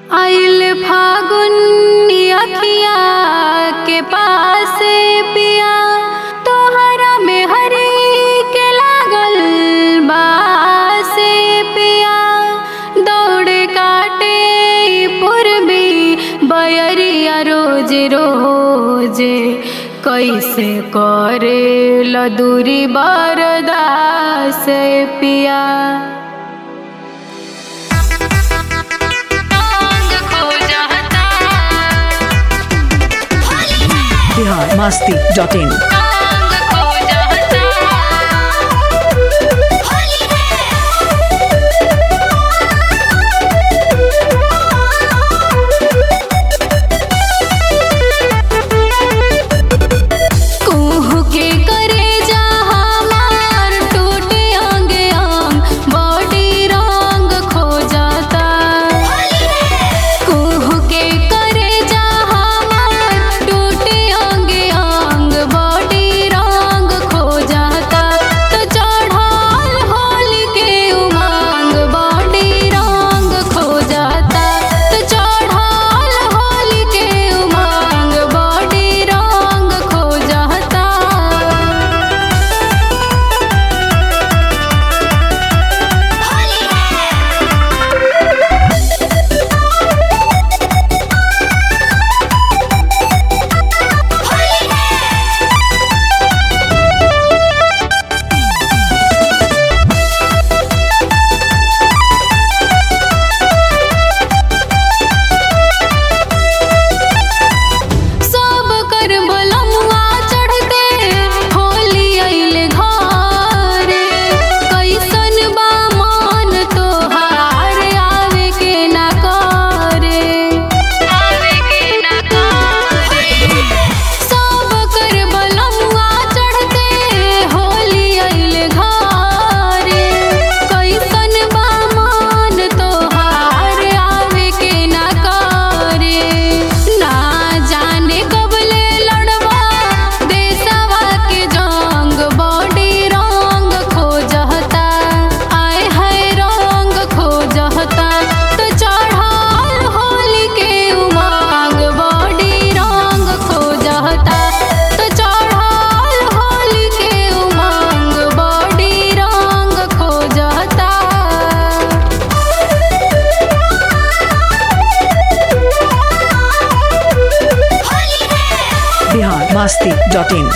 आइल फागुन अखिया के पास पिया तोहरा में हरी के लागल बासे पिया दौड़ काटे पूर्वी बयरिया रोज रोज कैसे करे लदूरी बरदास पिया बिहार मस्ती डॉट इन कुहू के करे जा हमार टूटे अंग अंग बॉडी रंग खो जाता कुहू के करे जा हमार टूटे अंग अंग बॉडी रंग खो जाता तो चढ़ल होली के उमंग बॉडी रंग खो जाता तो चढ़ल होली के उमंग बॉडी रंग खो जाता सब कर बलमुआ चढ़ते होली अइले घरे कैसन बा मन तोहार आवे के ना करे आवे के ना करे सब कर बलमुआ चढ़ते होली अइले घरे कैसन बा मन तोहार आवे के ना करे ना जाने कबले लड़वा देशवा के जंग बॉडी रंग खो जहता आए है रंग खो जहता तो चढ़ल होली के उमंग बॉडी रंग खो जहता तो चढ़ल होली के उमंग बॉडी रंग खो जहता बिहार मस्ती डॉट इन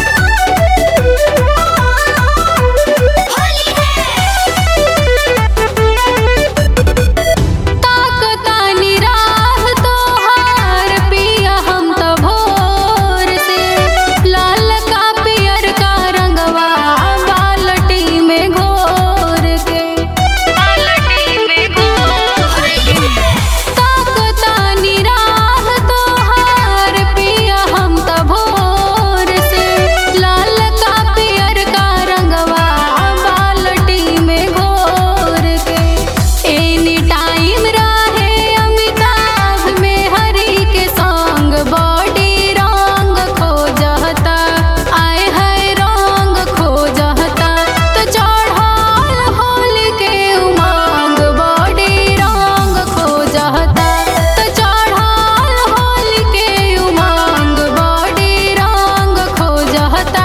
ताकतानी राह तोहार पिया हम तो भोर से लाल का पियर का रंगवा बाल्टी में घोर के बाल्टी में घोर के ताकतानी राह तोहार पिया हम तो भोर से लाल का पियर का रंगवा बाल्टी में घोर के एनी टाइम रहे अमिताभ में हरी के संग बॉडी रंग खो जहता आए है रंग खो जहता तो चढ़ल होली के उमंग बॉडी रंग खो जहता तो चढ़ल होली के उमंग बॉडी रंग खो जहता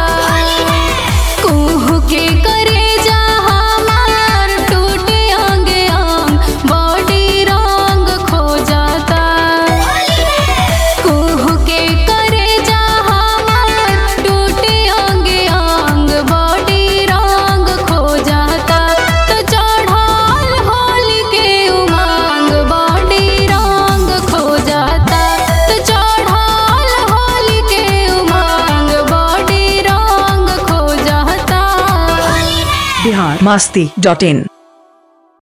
कुहू के करे जा हमार टूटे अंग अंग बॉडी रंग खो जाता कुहू के करे जा हमार टूटे अंग अंग बॉडी रंग खो जाता तो चढ़ल होली के उमंग बॉडी रंग खो जाता तो चढ़ल होली के उमंग बॉडी रंग खो जाता बिहार मस्ती डॉट इन